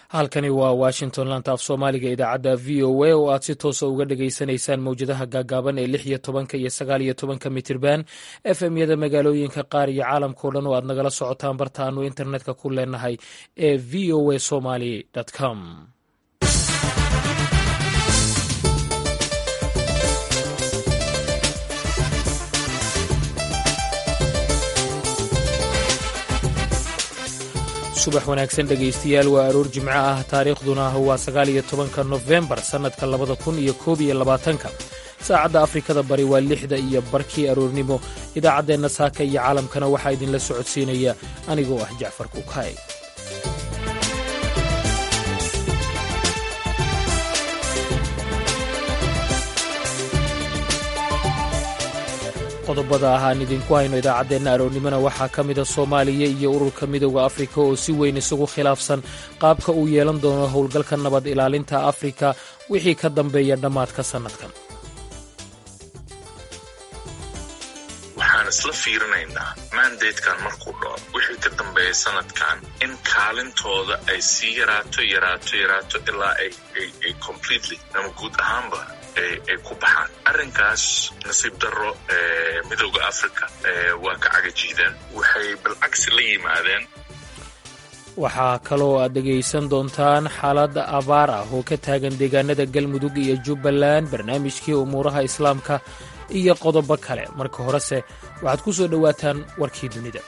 halkani waa washington laanta af soomaaliga idaacadda v o a oo aad si toosa uga dhagaysanaysaan mowjadaha gaagaaban ee lix iyo tobanka iyo sagaal iyo tobanka mitirban f m yada magaalooyinka qaar iyo caalamkao dhan oo aad nagala socotaan barta aanu internetka ku leenahay ee v o a somaly com subax wanaagsan dhegaystayaal waa aroor jimco ah taariikhduna waa sagaal iyo tobanka nofembar sannadka labada kun iyo koob iyo labaatanka saacadda afrikada bari waa lixda iyo barkii aroornimo idaacaddeenna saaka iyo caalamkana waxaa idinla socodsiinaya anigoo ah jacfar kukaay qodobada ah aan idinku hayno idaacaddeenna aroornimona waxaa ka mida soomaaliya iyo ururka midowda afrika oo si weyn isugu khilaafsan qaabka uu yeelan doono howlgalka nabad ilaalinta afrika wixii ka dambeeya dhammaadka sannadkan waxaan isla fiirinaynaa mandatekan markuu dhaco wixii ka dambeeya sanadkan in kaalintooda ay sii yaraato yaraato yaraato ilaa ay completely ama guud ahaanba ay ku baxaan arrinkaas nasiib darro midowda africa waa ka cagajiideen waxay balcagsi la yimaadeen waxaa kaloo aad dhegaysan doontaan xaalad abaar ah oo ka taagan deegaanada galmudug iyo jubbaland barnaamijkii umuuraha islaamka iyo qodobo kale marka horese waxaad ku soo dhowaataan warkii dunida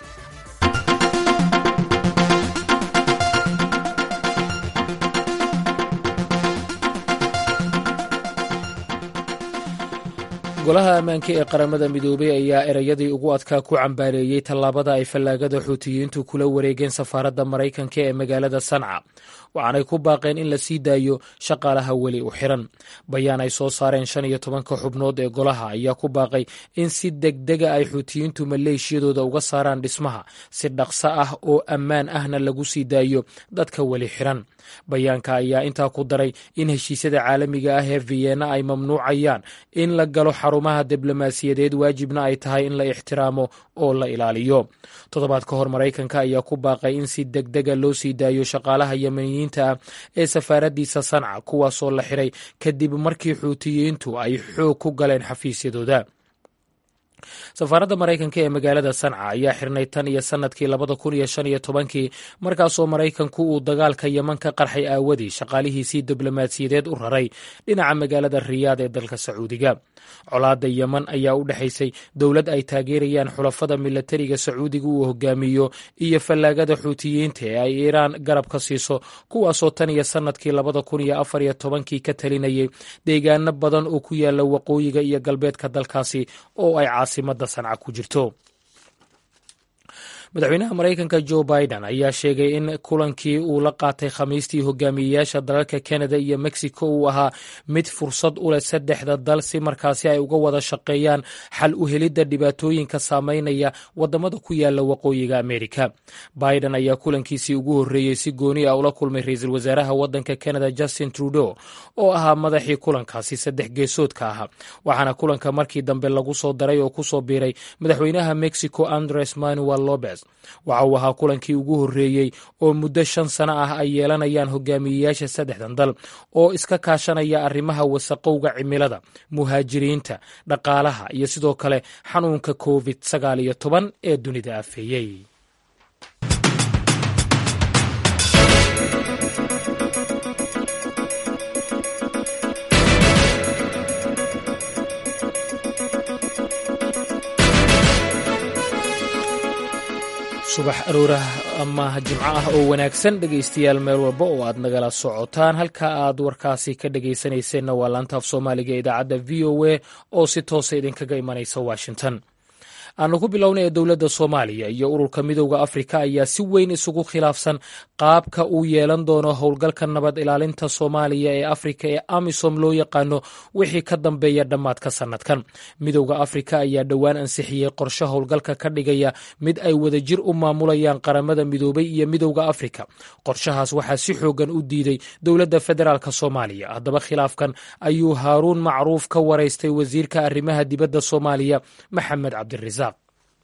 golaha ammaanka ee qaramada midoobey ayaa ereyadii ugu adkaa ku cambaareeyey tallaabada ay fallaagada xuutiyiintu kula wareegeen safaaradda maraykanka ee magaalada sanca waxaanay ku baaqeen in la sii daayo shaqaalaha weli u xiran bayaan ay soo saareen shan iyo tobanka xubnood ee golaha ayaa ku baaqay in si degdega ay xuutiyiintu maleeshiyadooda uga saaraan dhismaha si dhaqso ah oo ammaan ahna lagu sii daayo dadka weli xiran bayaanka ayaa intaa ku daray in heshiisyada caalamiga ah ee vienna ay mamnuucayaan in la galo xarumaha diblomaasiyadeed waajibna ay tahay in la ixtiraamo oo la ilaaliyo toddobaad ka hor maraykanka ayaa ku baaqay in si degdega loo sii daayo shaqaalaha yemeniyiinta ah ee safaaradiisa sanca kuwaasoo la xiray kadib markii xuutiyiintu ay xoog ku galeen xafiisyadooda safaaradda maraykanka ee magaalada sanca ayaa xirnay tan iyo sannadkii labada kun iyo shan iyo tobankii markaasoo maraykanku uu dagaalka yeman ka qarxay aawadii shaqaalihiisii diblomaasiyadeed u raray dhinaca magaalada riyaad ee dalka sacuudiga colaadda yeman ayaa u dhexaysay dowlad ay taageerayaan xulafada milatariga sacuudiga uu hogaamiyo iyo fallaagada xuutiyiinta ee ay iiraan garab ka siiso kuwaasoo tan iyo sannadkii labada kun iyo afar iyo tobankii ka talinayay deegaano badan oo ku yaala waqooyiga iyo galbeedka dalkaasi oo ay caasimada sanca ku jirto madaxweynaha maraykanka jo biden ayaa sheegay in kulankii uu la qaatay khamiistii hogaamiyeyaasha dalalka canada iyo mexico uu ahaa mid fursad u leh saddexda dal si markaasi ay uga wada shaqeeyaan xal u helidda dhibaatooyinka saameynaya wadamada ku yaala waqooyiga amerika biden ayaa kulankiisii ugu horreeyey si gooni ah ula kulmay ra-iisul wasaaraha wadanka canada justin trudeau oo ahaa madaxii kulankaasi saddex geesoodka ahaa waxaana kulanka markii dambe lagu soo daray oo kusoo biiray madaxweynaha mexico andres manuel lopez waxa uu ahaa kulankii ugu horreeyey oo muddo shan sano ah ay yeelanayaan hogaamiyeyaasha saddexdan dal oo iska kaashanaya arrimaha wasaqowga cimilada muhaajiriinta dhaqaalaha iyo sidoo kale xanuunka covid sagaal iyo toban ee dunida afeeyey subax aroorah ama jimco ah oo wanaagsan dhegaystayaal meel walba oo aad nagala socotaan halka aad warkaasi ka dhegaysanayseena waa laanta af soomaaliga idaacadda v o a oo si toosa idinkaga imanaysa washington aanu ku bilownay ee dowladda soomaaliya iyo ururka midowda afrika ayaa si weyn isugu khilaafsan qaabka uu yeelan doono howlgalka nabad ilaalinta soomaaliya ee afrika ee amisom loo yaqaano wixii ka dambeeya dhammaadka sannadkan midowda afrika ayaa dhowaan ansixiyey qorshe howlgalka ka dhigaya mid ay wadajir u maamulayaan qaramada midoobay iyo midowda afrika qorshahaas waxaa si xoogan u diiday dowladda federaalk soomaaliya haddaba khilaafkan ayuu haaruun macruuf ka waraystay wasiirka arrimaha dibadda soomaaliya maxamed cabdirasaaq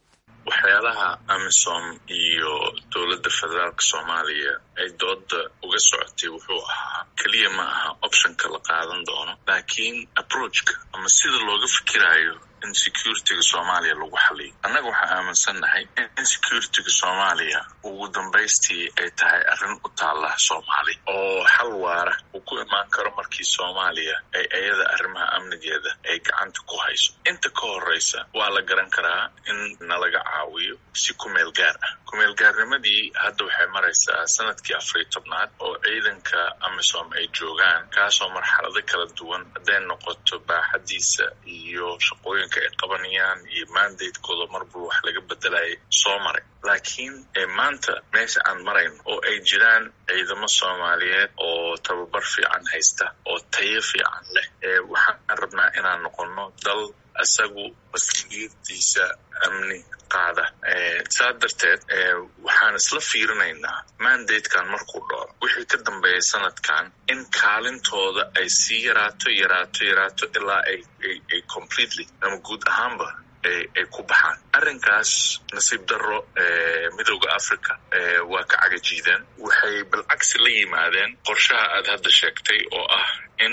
waxyaalaha amisom iyo dowladda federaalka soomaaliya ay dooda uga socotay wuxuu ahaa keliya ma aha optionka la qaadan doono laakiin approachka ama sida looga fikirayo in securityga soomaaliya lagu xaliyo annaga waxaan aaminsannahay in securityga soomaaliya ugu dambaystii ay tahay arrin u taalla soomaali oo xal waara uu ku imaan karo markii soomaaliya ay iyada arrimaha amnigeeda ay gacanta ku hayso inta ka horreysa waa la garan karaa in nalaga caawiyo si kumeel gaar ah kumeel gaarnimadii hadda waxay maraysaa sanadkii afar iyo tobnaad oo ciidanka amisom ay joogaan kaasoo marxalado kala duwan hadday noqoto baaxadiisa iyo shaqooyinka ay qabanayaan iyo mandatekooda marbul wax laga bedelayay soo maray laakiin maanta meesha aan marayn oo ay jiraan ciidamo soomaaliyeed oo tababar fiican haysta oo tayo fiican leh waxaan rabnaa inaan noqono dal isagu mas-uuliyadiisa amni qaada saa darteed waxaan isla fiirinaynaa mandatekan markuu dhaco wixii ka dambeeya sanadkan in kaalintooda ay sii yaraato yaraato yaraato ilaa ay ay completely ama guud ahaanba ay ku baxaan arrinkaas nasiib darro midooda africa waa ka cagajiideen waxay balcagsi la yimaadeen qorshaha aad hadda sheegtay oo ah in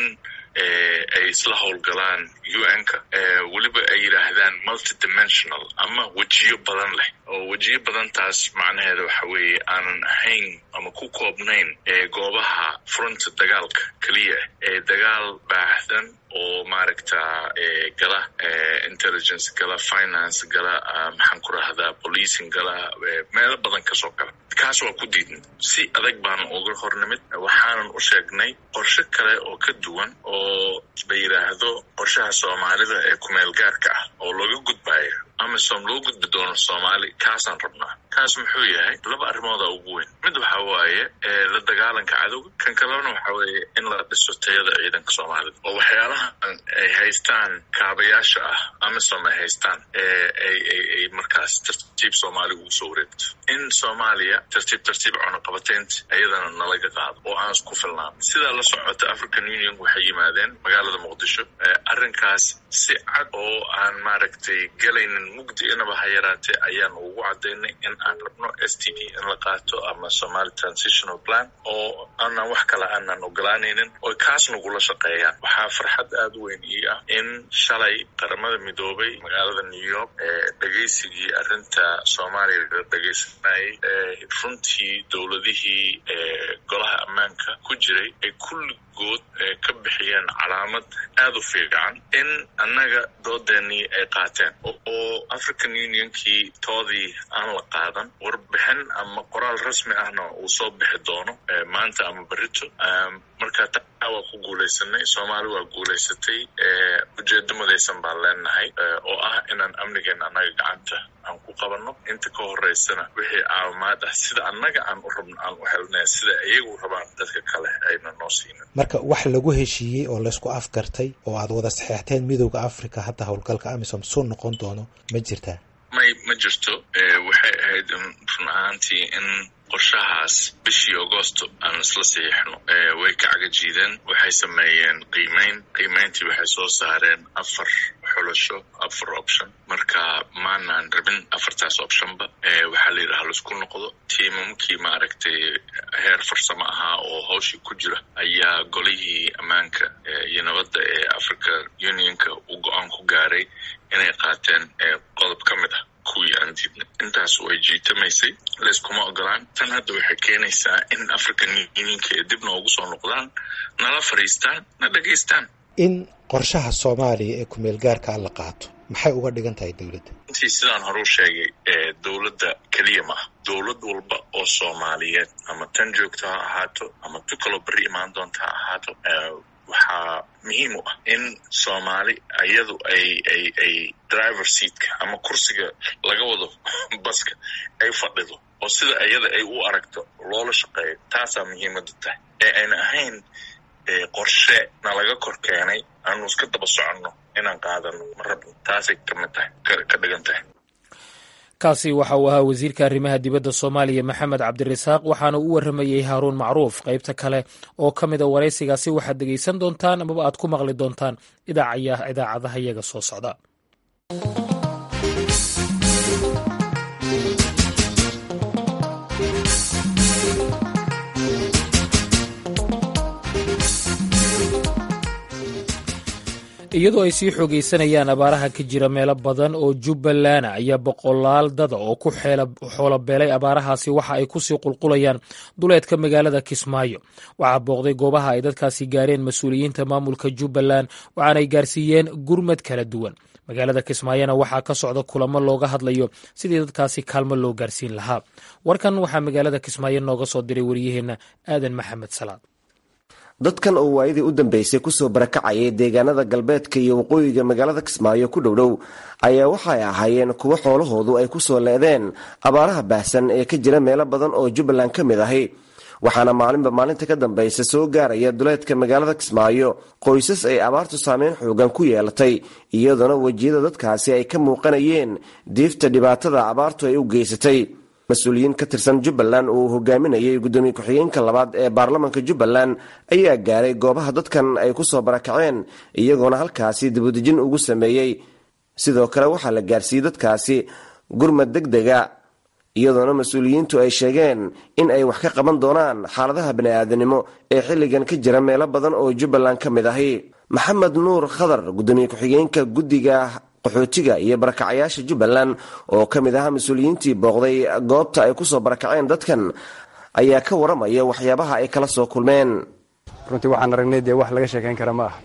ay isla howlgalaan un-ka weliba ay yidhaahdaan multidimensional ama wejiyo badan leh oo wejiyo badantaas macnaheeda waxa weeye aanan ahayn ama ku koobnayn goobaha fronta dagaalka keliya ee dagaal baahdan oo maaragta gala intelligence gala finance gala maxaan ku rahdaa policing gala meelo badan kasoo gala kaas waa ku diidnay si adag baanu uga hornimid waxaanan u sheegnay qorshe kale oo ka duwan oo la yidhaahdo qorshaha soomaalida ee kumeel gaarka ah oo looga gudbayo amisom loo gudbi doono soomaali kaasaan rabnaa kaas muxuu yahay laba arrimooda ugu weyn mid waxa waaye la dagaalanka cadowga kan kalena waxa weeye in la dhiso tayada ciidanka soomaalida oo waxyaalaha ay haystaan kaabayaasha ah amisom ay haystaan ay markaas tartiib soomaaliga ugu soo wareegto in soomaaliya tartiib tartiib cunaqabateynta iyadana nalaga qaado oo aan isku filnaan sidaa la socota african union waxay yimaadeen magaalada muqdisho arrinkaas si cad oo aan maaragtay galaynin mugdi inaba ha yaraatee ayaan ugu cadaynay in aan rabno s t p in la qaato ama somali transitional plan oo aanan wax kale aanan ogolaanaynin oo kaas nagula shaqeeyaan waxaa farxad aada u weyn ii ah in shalay qaramada midoobay magaalada new york dhegaysigii arrinta soomaaliya la dhegaysanayay runtii dowladihii golaha ammaanka ku jiray ay kulligood ka bixiyeen calaamad aada u fiican in annaga doodeenii ay qaateen oo african unionkii toodii aan la qaadan warbixin ama qoraal rasmi ahna uu soo bixi doono maanta ama berito marka taa waa ku guulaysanay soomaali waa guulaysatay ujeedo madaysan baan leenahay oo ah inaan amnigeena annaga gacanta aan ku qabanno inta ka horeysana wixii caawimaad ah sida annaga aan u rabno aan u helnay sida iyagu rabaan dadka kale ayna noo siinin marka wax lagu heshiiyey oo laysku afgartay oo aad wada saxeexteen midooda africa hadda howlgalka amisom suu noqon doono ma jirtaa may ma jirto waxay ahayd run ahaantii in qorshahaas bishii agosto aan isla saxiixno way ka cagajiideen waxay sameeyeen qiimeyn qiimeyntii waxay soo saareen afar xulasho afar option marka maanaan rabin afartaas optionba waxaa la yidhaha laisku noqdo tiimamkii maaragtay heer farsamo ahaa oo hawshii ku jira ayaa golihii ammaanka iyo nabadda ee africa unionka uu go-aan ku gaaray inay qaateen qodob ka mid ah kuwii aan diidnay intaas way jiitamaysay layskuma ogolaan tan hadda waxay keenaysaa in african unionka ay dib noogu soo noqdaan nala fadhiistaan na dhegaystaan in qorshaha soomaaliya ee kumeel gaarka la qaato maxay uga dhigan tahay dowladda intii sidaan hore u sheegay dowladda keliya ma ah dowlad walba oo soomaaliyeed ama tan joogto ha ahaato ama tu kaloo berri imaan doonta ha ahaato waxaa muhiim u ah in soomaali iyadu ay ay ay driver seatka ama kursiga laga wado baska ay fadhido oo sida iyada ay u aragto loola shaqeeyo taasaa muhiimadu tahay ee ayna ahayn qorshe na laga kor keenay aanu iska daba soconno inaan qaadano ma rabno taasay kamid tahay ka dhigan tahay kaasi waxa uu ahaa wasiirka arrimaha dibadda soomaaliya maxamed cabdirasaaq waxaana u waramayey haaruun macruuf qaybta kale oo ka mida waraysigaasi waxaad dhegaysan doontaan amaba aad ku maqli doontaan idaacadaha iyaga soo socda iyadoo ay sii xoogaysanayaan abaaraha ka jira meelo badan oo jubbaland ayaa boqolaal dada oo ku xoolobeelay abaarahaasi waxa ay kusii qulqulayaan duleedka magaalada kismaayo waxaa booqday goobaha ay dadkaasi gaareen mas-uuliyiinta maamulka jubbaland waxaanay gaarsiiyeen gurmad kala duwan magaalada kismaayona waxaa ka socda kulamo looga hadlayo sidii dadkaasi kaalmo loo gaarsiin lahaa warkan waxaa magaalada kismaayo nooga soo diray wariyaheenna aadan maxamed salaad dadkan oo waayadii u dambeysay kusoo barakacayay deegaanada galbeedka iyo waqooyiga magaalada kismaayo ku dhowdhow ayaa waxay ahaayeen kuwo xoolahoodu ay kusoo leedeen abaaraha baahsan ee ka jira meelo badan oo jubbaland ka mid ahi waxaana maalinba maalinta ka dambaysa soo gaaraya duleedka magaalada kismaayo qoysas ay abaartu saameyn xoogan ku yeelatay iyadoona wejiyada dadkaasi ay ka muuqanayeen diifta dhibaatada abaartu ay u geysatay mas-uuliyiin ka tirsan jubbaland uu hogaaminayay guddoomiye ku-xigeenka labaad ee baarlamaanka jubbaland ayaa gaaray goobaha dadkan ay kusoo barakaceen iyagoona halkaasi dibudejin ugu sameeyey sidoo kale waxaa la gaarsiiyey dadkaasi gurmad deg dega iyadoona mas-uuliyiintu ay sheegeen in ay wax ka qaban doonaan xaaladaha bani-aadanimo ee xilligan ka jira meelo badan oo jubbaland ka mid ahi maxamed nuur khadar guddoomiye ku-xigeenka guddiga qaxootiga iyo barakacayaasha jubbaland oo ka mid ahaa mas-uuliyiintii booqday goobta ay kusoo barakaceen dadkan ayaa ka waramaya waxyaabaha ay kala soo kulmeen runtii waxaan aragnay dee wax laga sheekayn kara ma ah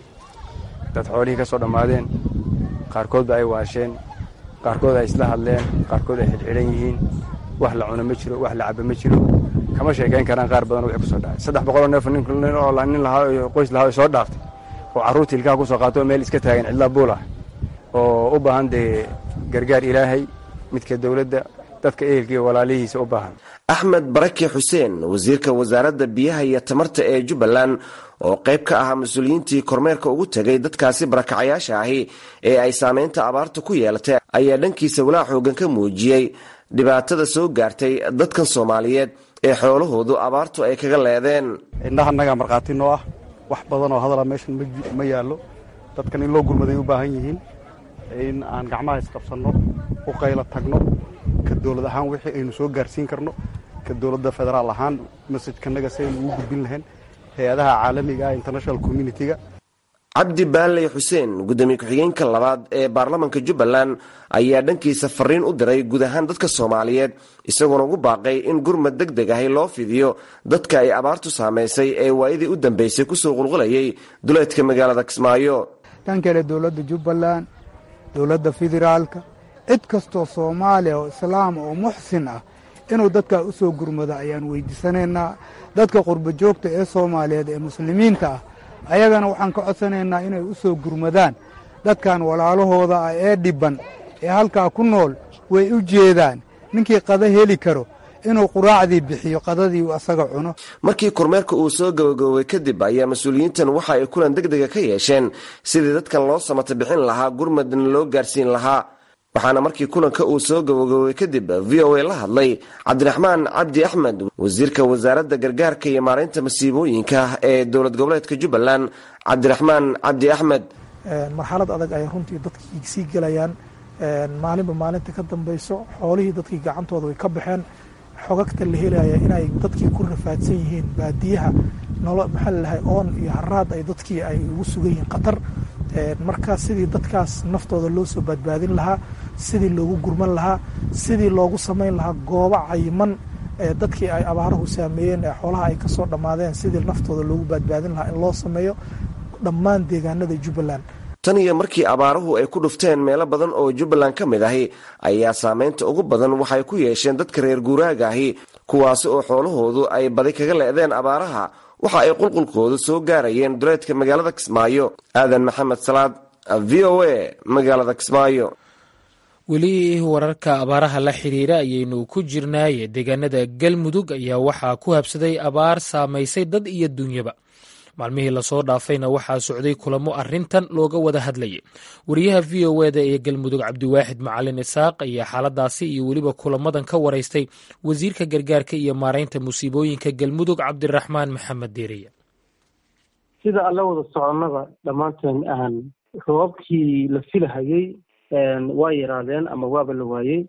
dad xoolihii ka soo dhammaadeen qaarkoodba ay waasheen qaarkood ay isla hadleen qaarkood ay xidhxidhan yihiin wax la cuno ma jiro wax la cabo ma jiro kama sheekayn karaan qaar badan wixii kusoo dhacay saddex boqoloo neef nin lahaa qoys lahaa soo dhaaftay oo carruurta ilkaha kusoo qaato oo meel iska taagan cidlaa buul ah oo u baahan dee gargaar ilaahay midka dowladda dadka ehelka iyo walaalihiisa u baahan axmed barake xuseen wasiirka wasaaradda biyaha iyo tamarta ee jubbaland oo qayb ka ahaa mas-uuliyiintii kormeerka ugu tegay dadkaasi barakacayaasha ahi ee ay saameynta abaarta ku yeelatay ayaa dhankiisa walaac xoogan ka muujiyey dhibaatada soo gaartay dadkan soomaaliyeed ee xoolahoodu abaartu ay kaga leedeen indhaha nagaa markhaati noo ah wax badan oo hadala meeshan ma yaallo dadkan in loo gurmaday u baahan yihiin in aan gacmaha isqabsanno u qaylo tagno ka dowlad ahaan wixii aynu soo gaarsiin karno ka dowladda federaal ahaan masajkanaga si aynu ugu gudbin lahayn hay-adaha caalamiga ah international communitiga cabdi baaley xuseen guddoomiye ku-xigeenka labaad ee baarlamanka jubbaland ayaa dhankiisa fariin u diray guud ahaan dadka soomaaliyeed isagoona ugu baaqay in gurmad deg deg ahi loo fidiyo dadka ay abaartu saamaysay ee waayadii u dambeysay kusoo qulqulayay duleedka magaalada kismaayo dhan kale dowladda jubbaland dowladda federaalka cid kastoo soomaaliya oo islaama oo muxsin ah inuu dadkaa u soo gurmado ayaan weydiisanaynaa dadka qurbo joogta ee soomaaliyeed ee muslimiinta ah ayagana waxaan ka codsanaynaa inay u soo gurmadaan dadkan walaalahooda ah ee dhibban ee halkaa ku nool way u jeedaan ninkii qada heli karo inuu quraacdii bixiyo qadadii uu asaga cuno markii kormeerka uu soo gabagaboobay kadib ayaa mas-uuliyiintan waxa ay kulan deg dega ka yeesheen sidii dadkan loo samata bixin lahaa gurmadna loo gaarsiin lahaa waxaana markii kulanka uu soo gabagaboobay kadib v o a la hadlay cabdiraxmaan cabdi axmed wasiirka wasaaradda gargaarka iyo maaraynta masiibooyinka ee dowlad goboleedka jubbaland cabdiraxmaan cabdi axmed marxalad adag ay runtii dadkii sii gelayaan maalinba maalinta ka dambayso xoolihii dadkii gacantooda way ka baxeen xogagta la helaya inay dadkii ku rafaadsan yihiin baadiyaha nolo maxaa lalahay oon iyo haraad ay dadkii ay ugu sugan yihiin khatar marka sidii dadkaas naftooda loo soo badbaadin lahaa sidii loogu gurman lahaa sidii loogu samayn lahaa goobo cayiman dadkii ay abaaruhu saameeyeen ee xoolaha ay kasoo dhammaadeen sidii naftooda loogu badbaadin lahaa in loo sameeyo dhammaan deegaanada jubbaland tan iyo markii abaaruhu ay ku dhufteen meelo badan oo jubbaland ka mid ahi ayaa saameynta ugu badan waxay ku yeesheen dadka reer guuraaga ahi kuwaasi oo xoolahoodu ay badi kaga le'deen abaaraha waxa ay qulqulkoodu soo gaarayeen duleedka magaalada kismaayo aadan maxamed salaad v o a magaalada kismaayo weli wararka abaaraha la xiriira ayaynu ku jirnaaye deegaanada galmudug ayaa waxaa ku habsaday abaar saamaysay dad iyo dunyaba maalmihii lasoo dhaafayna waxaa socday kulamo arintan looga wada hadlayay wariyaha v o eda ee galmudug cabdiwaaxid macalin isaaq ayaa xaaladaasi iyo weliba kulamadan ka waraystay wasiirka gargaarka iyo maaraynta musiibooyinka galmudug cabdiraxmaan maxamed deeriya sida alla wada soconnada dhammaanteen aan roobabkii la filahayey waa yaraadeen ama waaba la waayey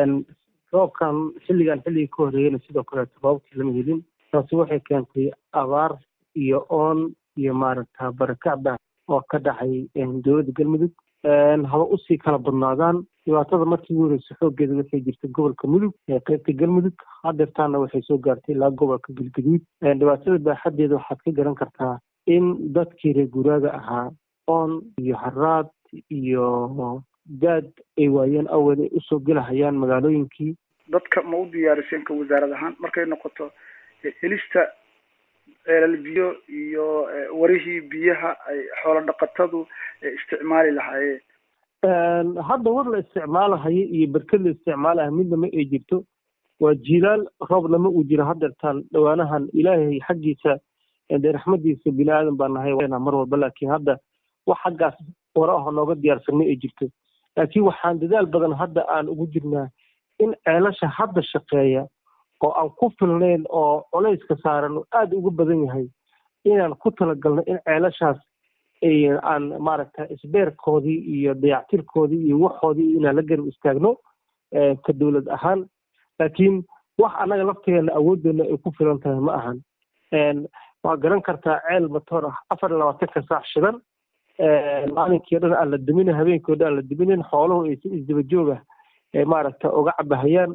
roobkan xilligan xilligii ka horreeyeyna sidoo kaleeto roobabkii lama helin taasi waxay keentay abaar iyo oon iyo maaragta barakacda oo ka dhacay dowladda galmudug haba usii kala badnaadaan dhibaatada markii ugu horeysa xooggeeda waxay jirtay gobolka mudug ee qeybta galmudug hadeertaana waxay soo gaartay ilaa gobolka galgaduud dhibaatada baaxadeeda waxaad ka garan kartaa in dadkii reer guuraaga ahaa oon iyo haraad iyo gaad ay waayeen awed ay usoo gelahayaan magaalooyinkii dadka ma u diyaariseen ka wasaarad ahaan markay noqoto helista ceelal biyo iyo warihii biyaha ay xoolo dhaqatadu isticmaali lahaayeen hadda war la isticmaalahayo iyo berked la isticmaalaha midnama ay jirto waa jilaal roob lama uu jiro hadeertaan dhawaanahan ilaahay xaggiisa dee raxmadiisa bini aadan baa nahay mar walba laakiin hadda wax xaggaas wara aho nooga diyaarsan ma ay jirto laakiin waxaan dadaal badan hadda aan ugu jirnaa in ceelasha hadda shaqeeya oo aan ku filnayn oo culayska saaran oo aada uga badan yahay inaan ku talagalno in ceelashaas aan maaragta isbeerkoodii iyo dayactirkoodii iyo waxoodii inaan la garab istaagno ka dowlad ahaan laakiin wax annaga laftigeena awooddeena ay ku filan tahay ma ahan waa garan kartaa ceel matoor ah afar iyo labaatanka saac shidan maalinkii o dhan aan la duminin habeenkii o dhan aan la duminin xooluhu ay si isdaba joog ah maaragta uga cabahayaan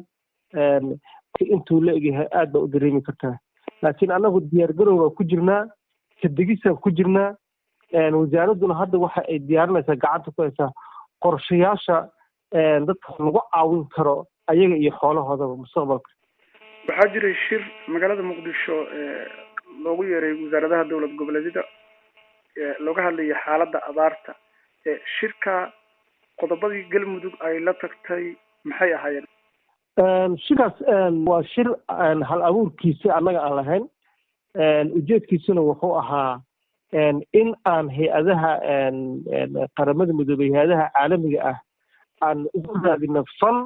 intuu la egyahay aad baa u dareemi kartaa laakiin annagu diyaargarow baan ku jirnaa kadegisaan ku jirnaa wasaaradduna hadda waxa ay diyaarinaysaa gacanta ku haysaa qorshayaasha dadka lagu caawin karo ayaga iyo xoolahoodaba mustaqbalka waxaa jiray shir magaalada muqdisho loogu yeeray wasaaradaha dowlad goboleedyada looga hadlaya xaaladda abaarta shirka qodobadii galmudug ay la tagtay maxay ahaayeen shirkaas waa shir hal abuurkiisi annaga aan lahayn ujeedkiisuna wuxuu ahaa in aan hay-adaha qaramada midoobey hay-adaha caalamiga ah aan ugu raadino fal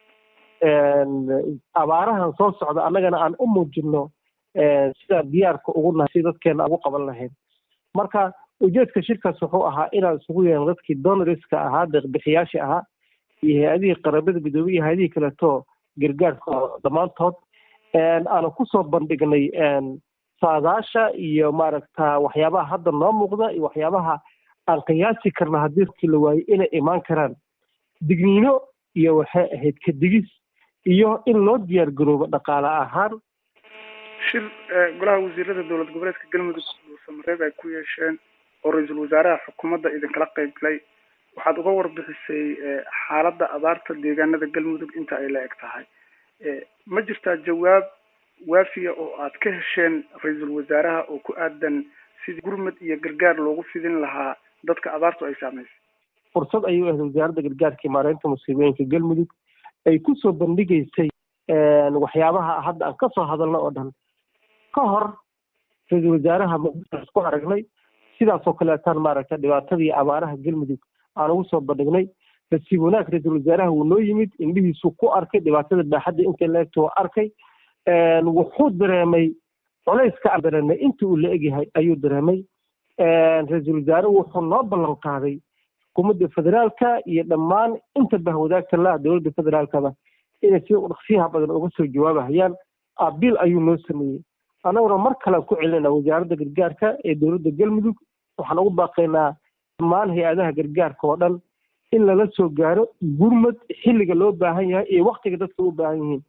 abaarahan soo socda annagana aan u muujino sidaan diyaarka ugu nahay si dadkeena ugu qaban lahayn marka ujeedka shirkaas wuxuu ahaa inaan isugu yeelno dadkii donoriska ahaa deeqbixiyaasha ahaa iyo hay-adihii qaramada midoobey iyo hay-adihii kaleeto gargaarka dhammaantood aanu kusoo bandhignay saadaasha iyo maaragta waxyaabaha hadda noo muuqda iyo waxyaabaha aan qiyaasi karna haddii dadkii la waayo inay imaan karaan digniino iyo waxay ahayd kadigis iyo in loo diyaar garoobo dhaqaale ahaan shir golaha wasiirada dowlad goboleedka galmudug dhuusamareeb ay ku yeesheen oo ra-iisul wasaaraha xukuumadda idinkala qayb galay waxaad uga warbixisay xaaladda abaarta deegaanada galmudug inta ay la eg tahay ma jirtaa jawaab waafiya oo aad ka hesheen ra-iisul wasaaraha oo ku aadan sidii gurmad iyo gargaar loogu fidin lahaa dadka abaartu ay saameysay fursad ayuu ahayd wasaaradda gargaarka maareynta musiibooyinka galmudug ay kusoo bandhigaysay waxyaabaha hadda aan kasoo hadalno oo dhan ka hor ra-iisul wasaaraha muqdisho isku aragnay sidaasoo kaleetaan maaragta dhibaatadii abaaraha galmudug aan ugu soo bandhignay nasiib wanaag ra-iisul wasaaraha wuu noo yimid indhihiisuu ku arkay dhibaatada baaxadda intay la egto waa arkay wuxuu dareemay culayska aan dareemay inta uu la egyahay ayuu dareemay ra-iisul wasaare wuxuu noo ballan qaaday xukuumadda federaalka iyo dhammaan inta bahwadaagta laah dowladda federaalkaba inay si dhaqsiyaha badan uga soo jawaabahayaan abiil ayuu noo sameeyey annaguna mar kalean ku celinayna wasaaradda gargaarka ee dowladda galmudug waxaan ugu baaqaynaa dhammaan hay-adaha gargaarka oo dhan in lala soo gaaro gurmad xilliga loo baahan yahay iyo waktiga dadka u baahan yihiin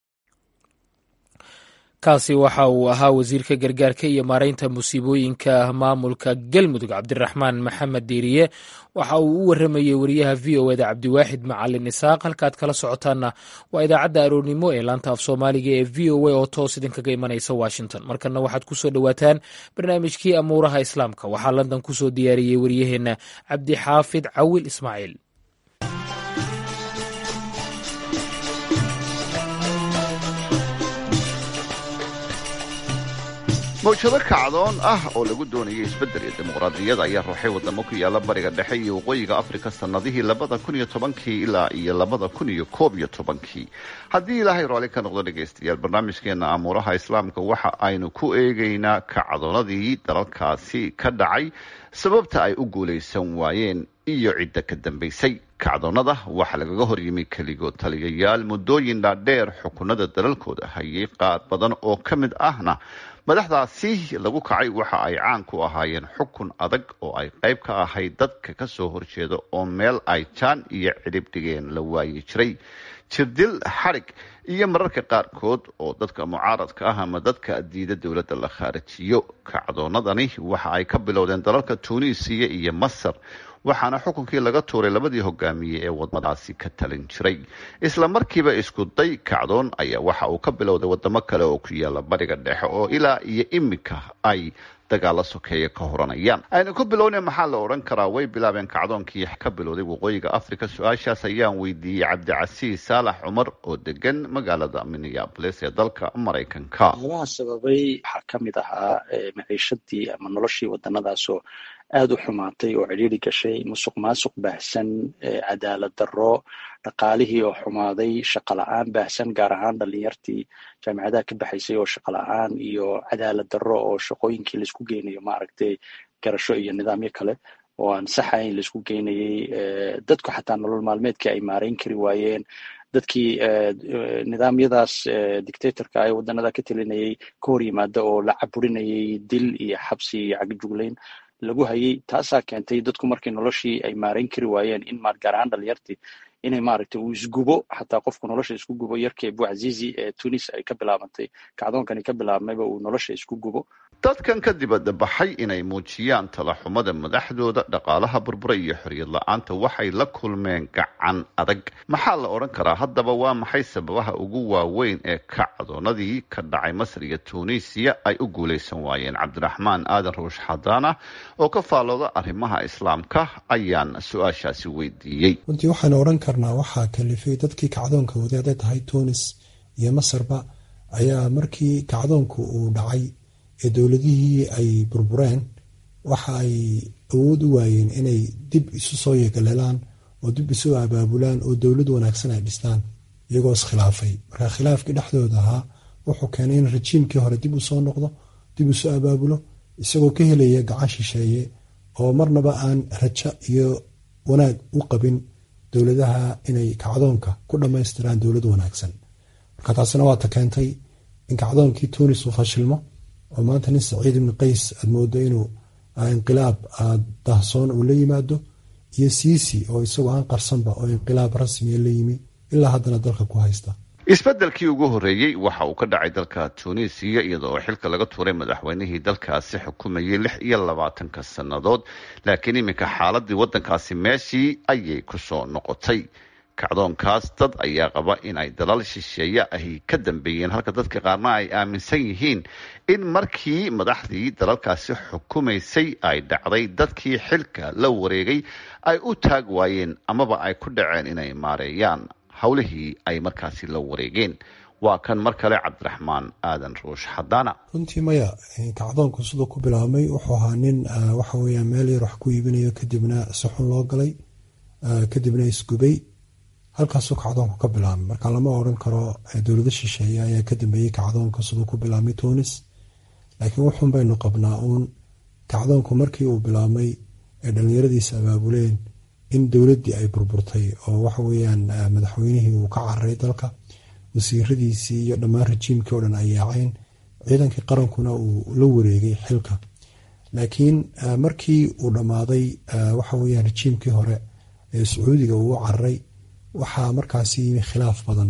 kaasi waxa uu ahaa wasiirka gargaarka iyo maareynta musiibooyinka maamulka galmudug cabdiraxmaan maxamed diiriye waxa uu u waramayey wariyaha v o eda cabdiwaaxid macalin isaaq halkaad kala socotaanna waa idaacadda aroornimo ee laanta af soomaaliga ee v o a oo toos idinkaga imanaysa washington markana waxaad kusoo dhowaataan barnaamijkii amuuraha islaamka waxaa london kusoo diyaariyey wariyaheenna cabdixaafid cawil ismaaciil mawjado kacdoon ah oo lagu doonayay isbeddel iyo dimuqraadiyad ayaa ruuxay wadamo ku yaala bariga dhexe iyo waqooyiga afrika sannadihii labada kun iyo tobankii ilaa iyo labada kun iyo koob iyo tobankii haddii ilaahay raalli ka noqdo dhegaystayaal barnaamijkeena amuuraha islaamka waxa aynu ku eegaynaa kacdoonadii dalalkaasi ka dhacay sababta ay u guulaysan waayeen iyo cidda ka dambaysay kacdoonnada waxaa lagaga horyimi keligood taliyayaal muddooyin dhaadheer xukunada dalalkooda hayay qaar badan oo ka mid ahna madaxdaasi lagu kacay waxa ay caan ku ahaayeen xukun adag oo ay qayb ka ahayd dadka kasoo horjeeda oo meel ay jaan iyo cidhib dhigeen la waayi jiray jirdil xadhig iyo mararka qaarkood oo dadka mucaaradka ah ama dadka diida dowladda la khaarajiyo kacdoonadani waxa ay ka bilowdeen dalalka tuuniisiya iyo masar waxaana xukunkii laga tuuray labadii hogaamiye ee wadmadaasi ka talin jiray isla markiiba isku day kacdoon ayaa waxa uu ka bilowday wadamo kale oo ku yaala bariga dhexe oo ilaa iyo iminka ay dagaalo sokeeya ka horanayaan aynu ku bilowna maxaa la odhan karaa way bilaabeen kacdoonkii ka bilowday waqooyiga africa su-aashaas ayaan weydiiyey cabdicasiis saalax cumar oo degan magaalada minneabolis ee dalka maraykanka waxyaabaha sababay waxaa ka mid ahaa maciishadii ama noloshii wadanadaasoo aada u xumaatay oo cidhiiri gashay musuq maasuq baahsan cadaalad darro dhaqaalihii oo xumaaday shaqo la-aan baahsan gaar ahaan dhalinyartii jaamicadaha ka baxaysay oo shaqo la-aan iyo cadaalad darro oo shaqooyinkii laisku geynayo maaragtay garasho iyo nidaamyo kale oo aan saxayn laisku geynayay dadku xataa nolol maalmeedkii ay maarayn kari waayeen dadkii nidaamyadaas dictatorka ee waddanada ka telinayay ka hor yimaada oo la caburinayay dil iyo xabsi iyo cagjuglayn lagu hayay taasaa keentay dadku markii noloshii ay maarayn kari waayeen in gaar ahaan dhalinyartii inay maaragtay uu isgubo xataa qofku nolosha isku gubo yarkii abuazizi ee tunis ay ka bilaabantay kacdoonkani ka bilaabmayba uu nolosha isku gubo dadkan ka dibadda baxay inay muujiyaan talaxumada madaxdooda dhaqaalaha burbura iyo xoriyad la-aanta waxay la kulmeen gacan adag maxaa la odhan karaa haddaba waa maxay sababaha ugu waaweyn ee kacdoonadii ka dhacay masar iyo tunisiya ay u guulaysan waayeen cabdiraxmaan aadan ruush xadaana oo ka faallooda arrimaha islaamka ayaan su-aashaasi weydiiyey runtii waxaan odhan karnaa waxaa kalifay dadkii kacdoonka waday hadday tahay tunis iyo masarba ayaa markii kacdoonku uu dhacay ee dowladihii ay burbureen waxa ay awood u waayeen inay dib isu soo yeegaleelaan oo dib isu abaabulaan oo dowlad wanaagsan ay dhistaan iyagoo iskhilaafay marka khilaafkii dhexdooda ahaa wuxuu keenay in rajiimkii hore dib u soo noqdo dib isu abaabulo isagoo ka helaya gacan shisheeye oo marnaba aan rajo iyo wanaag u qabin dowladaha inay kacdoonka ku dhammaystiraan dowlad wanaagsan marka taasina waata keentay in kacdoonkii tunis uu fashilmo oo maanta nin saciid ibni qays aad moodo inuu inqilaab dahsoon uu la yimaado iyo siisi oo isagoo aan qarsanba oo inqilaab rasmiya la yimi ilaa haddana dalka ku haysta isbeddelkii ugu horreeyey waxa uu ka dhacay dalka tunisiya iyada oo xilka laga tuuray madaxweynihii dalkaasi xukumayay lix iyo labaatanka sannadood laakiin iminka xaaladii waddankaasi meeshii ayay ku soo noqotay kacdoonkaas dad ayaa qaba in ay dalal shisheeye ahi ka dambeeyeen halka dadka qaarna ay aaminsan yihiin in markii madaxdii dalalkaasi xukumaysay ay dhacday dadkii xilka la wareegay ay u taag waayeen amaba ay ku dhaceen inay maareeyaan howlihii ay markaasi la wareegeen waa kan mar kale cabdiraxmaan aadan ruush xadaana runtii maya kacdoonku siduu ku bilaabmay wuxuu ahaa nin waxa weeyaan meel yar wax ku iibinayo kadibna si xun loo galay kadibna isgubay halkaasuu kacdoonku ka bilaabmay marka lama odran karo dowlado shisheeye ayaa ka dambeeyey kacdoonka siduu ku bilaabmay tunis laakiin wuxuun baynu qabnaa uun kacdoonku markii uu bilaabmay ee dhallinyaradiisa abaabuleen in dowladdii ay burburtay oo waxa weeyaan madaxweynihii uu ka cararay dalka wasiiradiisii iyo dhammaan rajiimkii o dhan ay yaaceen ciidankii qarankuna uu la wareegay xilka laakiin markii uu dhammaaday waxa weeyaan rajiimkii hore ee sacuudiga uu cararay waxaa markaasi yimi khilaaf badan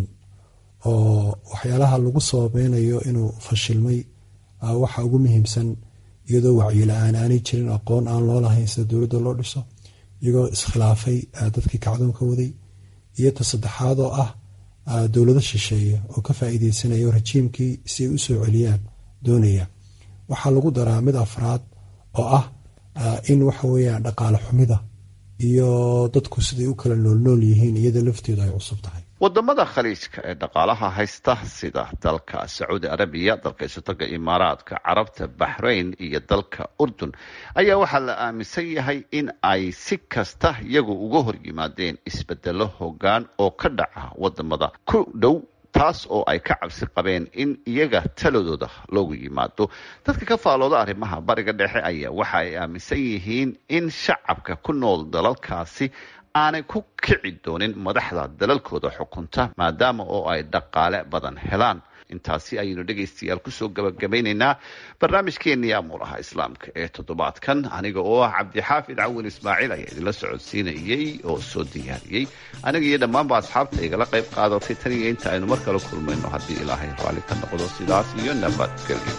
oo waxyaalaha lagu sababeynayo inuu fashilmay waxa ugu muhiimsan iyadoo wacyi-la-aan aanay jirin aqoon aan loo lahayn sida dowladda loo dhiso iyagoo iskhilaafay dadkii kacdoonka waday iyo ta saddexaad oo ah dowlado shisheeye oo ka faa'iideysanayo rajiimkii si ay u soo celiyaan doonaya waxaa lagu daraa mid afraad oo ah in waxa weeyaan dhaqaale xumida iyo dadku siday u kala noolnool yihiin iyada lafteedu ay cusub tahay wadamada khaliijka ee dhaqaalaha haysta sida dalka sacuudi arabiya dalka isotaga imaaraadka carabta baxrayn iyo dalka urdun ayaa waxaa la aaminsan yahay in ay si kasta iyagu uga hor yimaadeen isbedelo hogaan oo ka dhaca wadamada ku dhow taas oo ay ka cabsi qabeen in iyaga taladooda loogu yimaado dadka ka faalooda arrimaha bariga dhexe ayaa waxa ay aaminsan yihiin in shacabka ku nool dalalkaasi aanay ku kici doonin madaxda dalalkooda xukunta maadaama oo ay dhaqaale badan helaan intaasi ayaynu dhegaystayaal kusoo gabagabaynaynaa barnaamijkeenii amuuraha islaamka ee toddobaadkan aniga oo ah cabdixaafid cawin ismaaciil ayaa idinla socodsiinayey oo soo diyaariyey aniga iyo dhammaanba asxaabta igala qayb qaadatay tan iyo inta aynu mar kale kulmayno haddii ilaahay raalli ka noqdo sidaas iyo nabadgelyo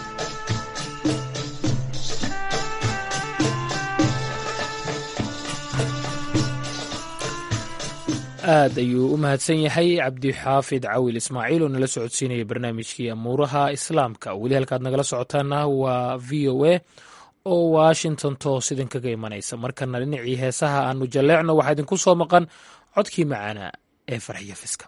aad ayuu u mahadsan yahay cabdixaafid cawil ismaaciil oo nala socodsiinaya barnaamijkii amuuraha islaamka weli halkaad nagala socotaana waa v o a oo washington toos idinkaga imanaysa markana dhinacii heesaha aanu jalleecno waxaa idinku soo maqan codkii macaana ee farxiyo fiska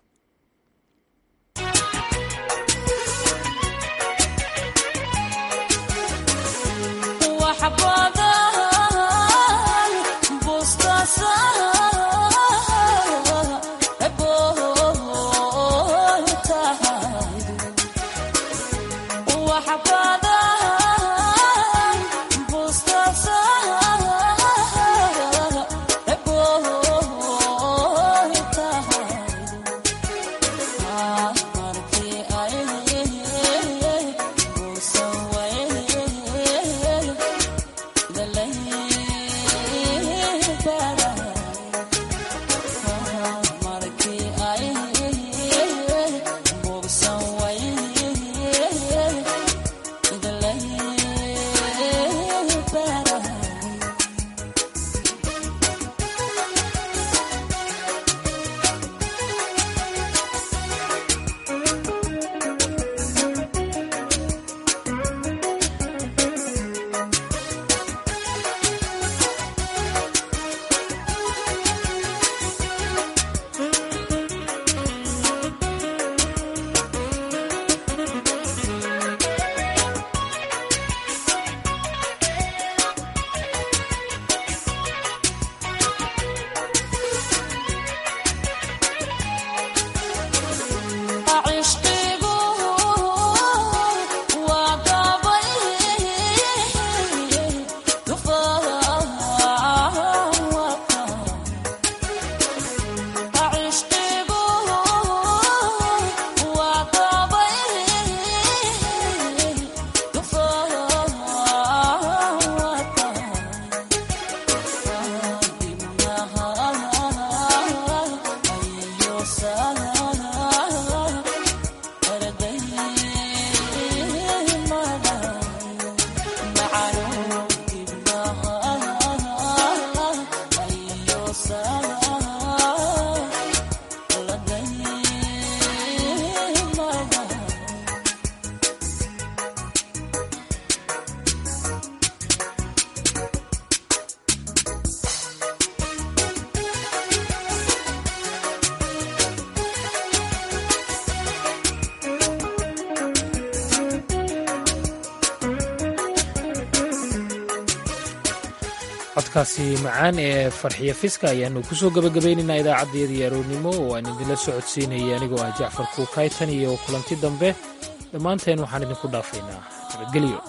codkaasi macaan ee farxiyo fiska ayaanu kusoo gabagabaynaynaa idaacaddayadii aroornimo oo aan idinla socodsiinaya anigoo ah jacfar kuukaytan iyo kulanti dambe dhammaanteen waxaan idinku dhaafaynaa nabadgelyo